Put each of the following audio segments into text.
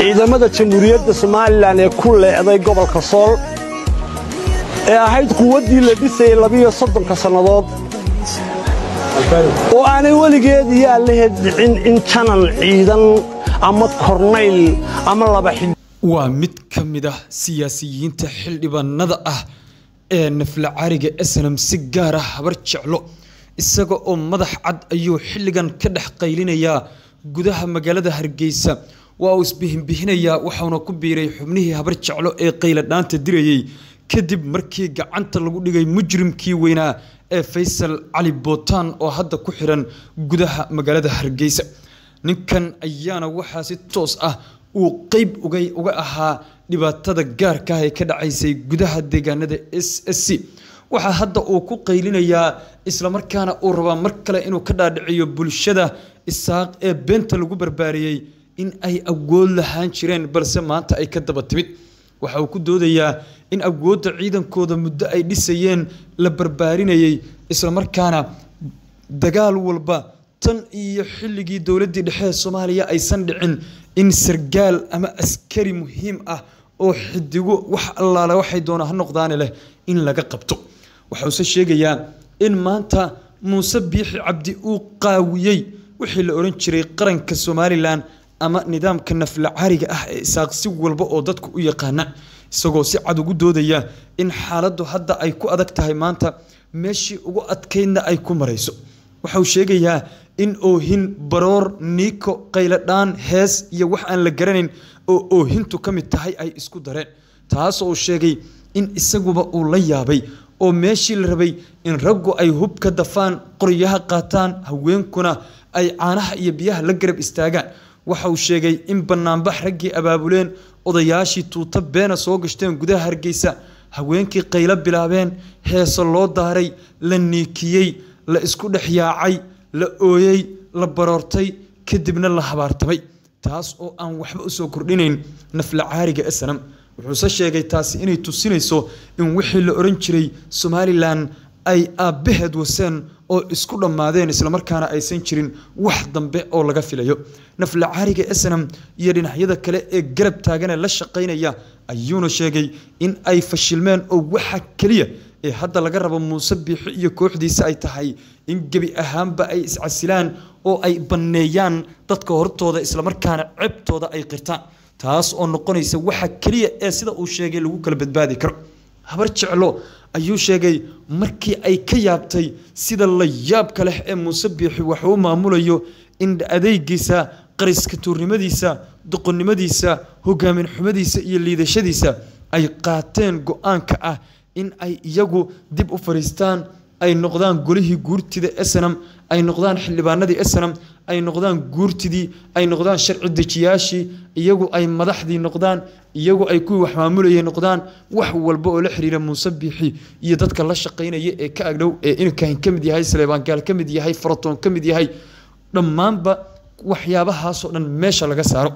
ciidamada jamhuuriyadda somalilan ee ku leeday gobolka sool ee ahayd quwaddii la dhisayay labiyo soddonka sannadood oo aanay weligeed iyo allaheed dhicin in janan ciidan ama kornayl ama laba xig waa mid ka mid ah siyaasiyiinta xildhibaanada ah ee nafla cariga snam si gaar ah habar jeclo isaga oo madax cad ayuu xilligan ka dhex qaylinayaa gudaha magaalada hargeysa waa uu isbihinbihinayaa waxauna ku biiray xubnihii habar jeclo ee qayladhaanta dirayey kadib markii gacanta lagu dhigay mujrimkii weynaa ee faysal cali bootaan oo hadda ku xiran gudaha magaalada hargeysa ninkan ayaana waxaa si toos ah uu qeyb uga ahaa dhibaatada gaarka ah ee ka dhacaysay gudaha deegaanada s s c waxaa hadda uu ku qaylinayaa islamarkaana uu rabaa mar kale inuu ka dhaadhiciyo bulshada isaaq ee beenta lagu barbaariyey in ay awood lahaan jireen balse maanta ay ka daba timid waxa uu ku doodayaa in awoodda ciidankooda muddo ay dhisayeen la barbaarinayey islamarkaana dagaal walba tan iyo xilligii dowladdii dhexe ee soomaaliya aysan dhicin in sargaal ama askari muhiim ah oo xidigo wax allaale waxay doona ha noqdaane leh in laga qabto waxauuse sheegayaa in maanta muuse biixi cabdi uu qaawiyey wixii la odhan jiray qaranka somalilan ama nidaamka nafla cariga ah ee isaaq si walba oo dadku u yaqaana isagoo si cad ugu doodaya in xaaladdu hadda ay ku adag tahay maanta meeshii ugu adkaydna ay ku marayso waxauu sheegayaa in oohin baroor niiko qayladhaan hees iyo wax aan la garanayn oo oohintu ka mid tahay ay isku dareen taasoo uu sheegay in isaguba uu la yaabay oo meeshii la rabay in raggu ay hub ka dafaan qoryaha qaataan haweenkuna ay caanaha iyo biyaha la garab istaagaan waxa uu sheegay in banaanbax raggii abaabuleen odayaashii tuuto beena soo gashteen gudaha hargeysa haweenkii qaylo bilaabeen heeso loo daaray la niikiyey la isku dhex yaacay la ooyey la baroortay kadibna la habaartamay taas oo aan waxba usoo kordhinayn nafla caariga snam wuxuuse sheegay taasi inay tusinayso in wixii la odhan jiray somalilan ay aabbaheed waseen oo isku dhammaadeen islamarkaana aysan jirin wax dambe oo laga filayo nafla caariga snam iyo dhinacyada kale ee garab taagane la shaqaynaya ayuuna sheegay in ay fashilmeen oo waxa keliya ee hadda laga rabo muuse biixi iyo kooxdiisa ay tahay in gebi ahaanba ay iscasilaan oo ay banneeyaan dadka hortooda islamarkaana cebtooda ay qirtaan taas oo noqonaysa waxa keliya ee sida uu sheegay lagu kala badbaadi karo habar jeclo ayuu sheegay markii ay ka yaabtay sida la yaabka leh ee muuse biixi waxuu maamulayo in adeegiisa qariska tuurnimadiisa doqonnimadiisa hogaamin xumadiisa iyo liidashadiisa ay qaateen go-aanka ah in ay iyagu dib u fadhiistaan ay noqdaan golihii guurtida snam ay noqdaan xildhibaanadii snam ay noqdaan guurtidii ay noqdaan sharci dejiyaashii iyagu ay madaxdii noqdaan iyagu ay kuwii wax maamulayay noqdaan wax walba oo la xiriira muuse biixi iyo dadka la shaqaynaya ee ka agdhow ee inkahin ka mid yahay saleebaangaal ka mid yahay faratoon ka mid yahay dhammaanba waxyaabahaasoo dhan meesha laga saaro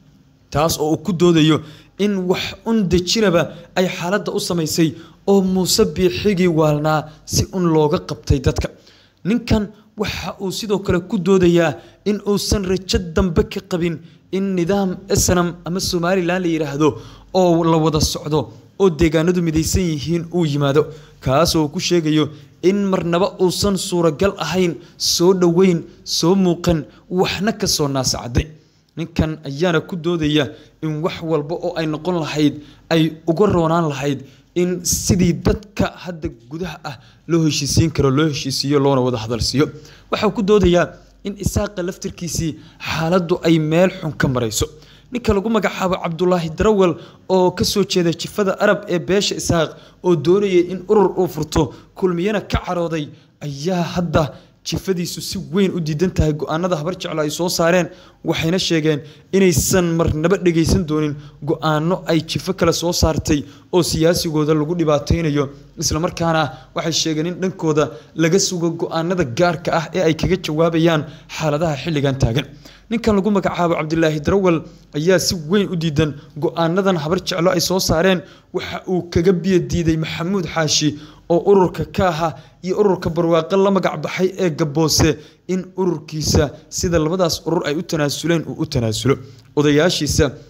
taas oo uu ku doodayo in wax un dejinaba ay xaaladda u samaysay oo muuse biixigii waalnaa si un looga qabtay dadka ninkan waxa uu sidoo kale ku doodayaa in uusan rajo dambe ka qabin in nidaam snam ama somalilan la yidhaahdo oo la wada socdo oo deegaanadu midaysan yihiin uu yimaado kaasoo ku sheegayo in marnaba uusan suuragal ahayn soo dhoweyn soo muuqan waxna ka soo naasacadday ninkan ayaana ku doodaya in wax walba oo ay noqon lahayd ay uga roonaan lahayd in sidii dadka hadda gudaha ah loo heshiisiin karo loo heshiisiiyo loona wada hadalsiiyo waxau ku doodayaa in isaaqa laftirkiisii xaaladdu ay meel xun ka marayso ninka lagu magacaabo cabdulaahi darawal oo ka soo jeeda jifada arab ee beesha isaaq oo doonayay in urur uu furto kulmiyana ka carooday ayaa hadda jifadiisu si weyn u diidan tahay go-aanada habar jeclo ay soo saareen waxayna sheegeen inaysan marnaba dhegaysan doonin go-aano ay jifo kale soo saartay oo siyaasigooda lagu dhibaataynayo islamarkaana waxay sheegeen in dhankooda laga sugo go-aanada gaarka ah ee ay kaga jawaabayaan xaaladaha xilligan taagan ninkan lagu magacaabo cabdilaahi darawal ayaa si weyn u diidan go-aanadan habar jeclo ay soo saareen waxa uu kaga biyo diiday maxamuud xaashi oo ururka ka aha iyo ururka barwaaqo la magac baxay ee gaboose in ururkiisa sida labadaas urur ay u tanaasuleen uu u tanaasulo odayaashiisa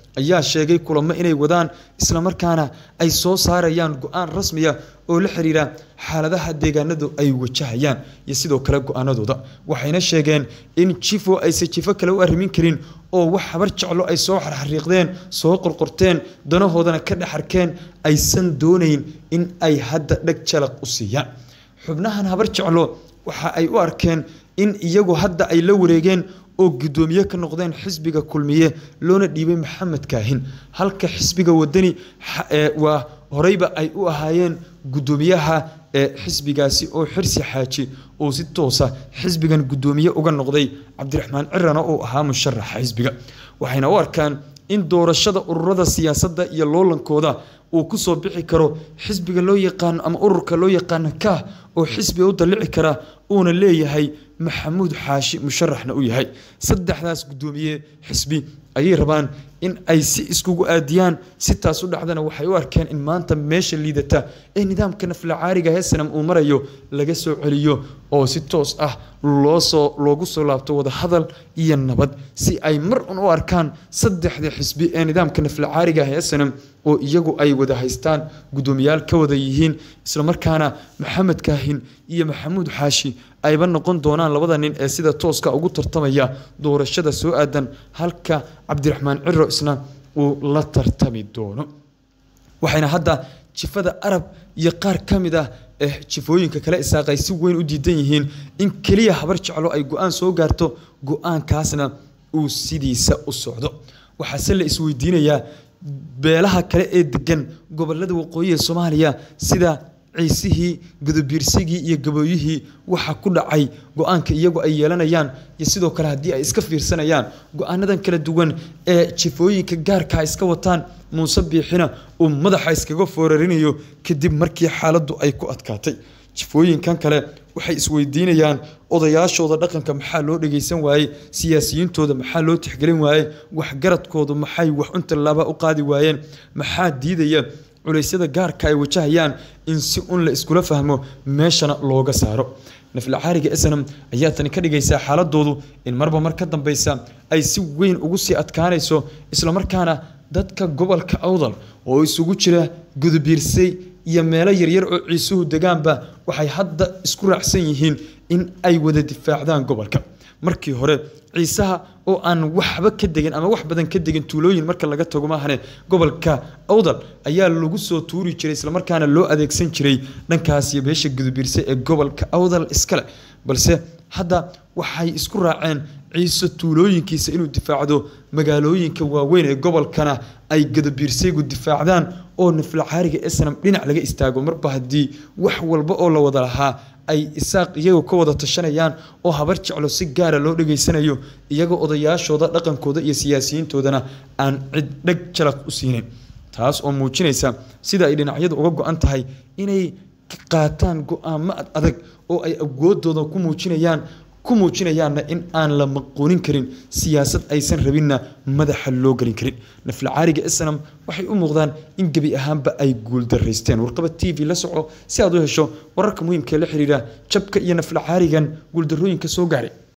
ayaa sheegay kulamo inay wadaan islamarkaana ay soo saarayaan go-aan rasmiya oo la xiriira xaaladaha deegaanadu ay wajahayaan iyo sidoo kale go-aanadooda waxayna sheegeen in jifo aysan jifo kale u arrimin karin oo wax habar jeclo ay soo xarxariiqdeen soo qorqorteen danahoodana ka dhex arkeen aysan doonayn in ay hadda dheg jalaq u siiyaan xubnahan habar jeclo waxa ay u arkeen in iyagu hadda ay la wareegeen oo guddoomiye ka noqdeen xisbiga kulmiye loona dhiibay maxamed kaahin halka xisbiga wadani waa horeyba ay u ahaayeen guddoomiyaha ee xisbigaasi oo xirsi xaaji oo si toosa xisbigan guddoomiye uga noqday cabdiraxmaan cirana uu ahaa musharaxa xisbiga waxayna u arkaan in doorashada ururada siyaasadda iyo loolankooda uu ku soo bixi karo xisbiga loo yaqaano ama ururka loo yaqaano kaah oo xisbiga u dallici kara uuna leeyahay maxamuud xaashi musharaxna u yahay saddexdaas guddoomiye xisbi ayay rabaan in ay si iskugu aadiyaan si taas u dhacdana waxay u arkeen in maanta meesha liidata ee nidaamka naflacaariga heesanam uu marayo laga soo celiyo oo si toos ah loosoo loogu soo laabto wadahadal iyo nabad si ay mar un u arkaan saddexda xisbi ee nidaamka naflacaariga heesanam oo iyagu ay wada haystaan guddoomiyaal ka wada yihiin islamarkaana maxamed kaahin iyo maxamuud xaashi ayba noqon doonaan labada nin ee sida tooska ugu tartamaya doorashada soo aadan halka cabdiraxmaan ciro isna uu la tartami doono waxayna hadda jifada arab iyo qaar ka mid ah ee jifooyinka kale isaaqay si weyn u diidan yihiin in keliya habar jeclo ay go-aan soo gaarto go-aankaasna uu sidiisa u socdo waxaase la isweydiinayaa beelaha kale ee degan gobolada waqooyi ee soomaaliya sida ciisihii gudubiirsigii iyo gabooyihii waxa ku dhacay go-aanka iyagu ay yeelanayaan iyo sidoo kale haddii ay iska fiirsanayaan go-aanadan kala duwan ee jifooyinka gaarkaa iska wataan muuse biixina uu madaxa iskaga foorarinayo kadib markii xaaladdu ay ku adkaatay jifooyinkan kale waxay isweydiinayaan odayaashooda dhaqanka maxaa loo dhageysan waayey siyaasiyiintooda maxaa loo tixgelin waayey waxgaradkoodu maxay wax untallaaba u qaadi waayeen maxaa diidaya culeysyada gaarka ay wajahayaan in si un la iskula fahmo meeshana looga saaro naflacaariga snam ayaa tani ka dhigaysaa xaaladoodu in marba mar ka dambeysa ay si weyn ugu sii adkaanayso islamarkaana dadka gobolka awdal oo isugu jira gudubiirsay iyo meelo yaryar oo ciisuhu degaanba waxay hadda isku raacsan yihiin in ay wada difaacdaan gobolka markii hore ciisaha oo aan waxba ka degin ama wax badan ka degin tuulooyin marka laga tago maahane gobolka awdal ayaa lagu soo tuuri jiray islamarkaana loo adeegsan jiray dhankaas iyo beesha gudubiirse ee gobolka awdal iskale balse hadda waxay isku raaceen ciise tuulooyinkiisa inuu difaacdo magaalooyinka waaweyn ee gobolkana ay gudubiirsaygu difaacdaan oo naflacaariga esnam dhinac laga istaago marba haddii wax walba oo la wada lahaa ay isaaq iyagu ka wada tashanayaan oo habar jeclo si gaara loo dhegaysanayo iyagoo odayaashooda dhaqankooda iyo siyaasiyiintoodana aan cid dheg jalaq u siinin taas oo muujinaysa sida ay dhinacyadu uga go-an tahay inay qaataan go-aamo adag oo ay awoodooda ku muujinayaan ku muujinayaanna in aan la maquunin karin siyaasad aysan rabinna madaxa loo gelin karin naflacaariga snam waxay u muuqdaan in gebi ahaanba ay guuldaraysteen warqaba t v la soco si aad u hesho wararka muhiimkaee la xiriira jabka iyo naflacaarigan guuldarooyinka soo gaaray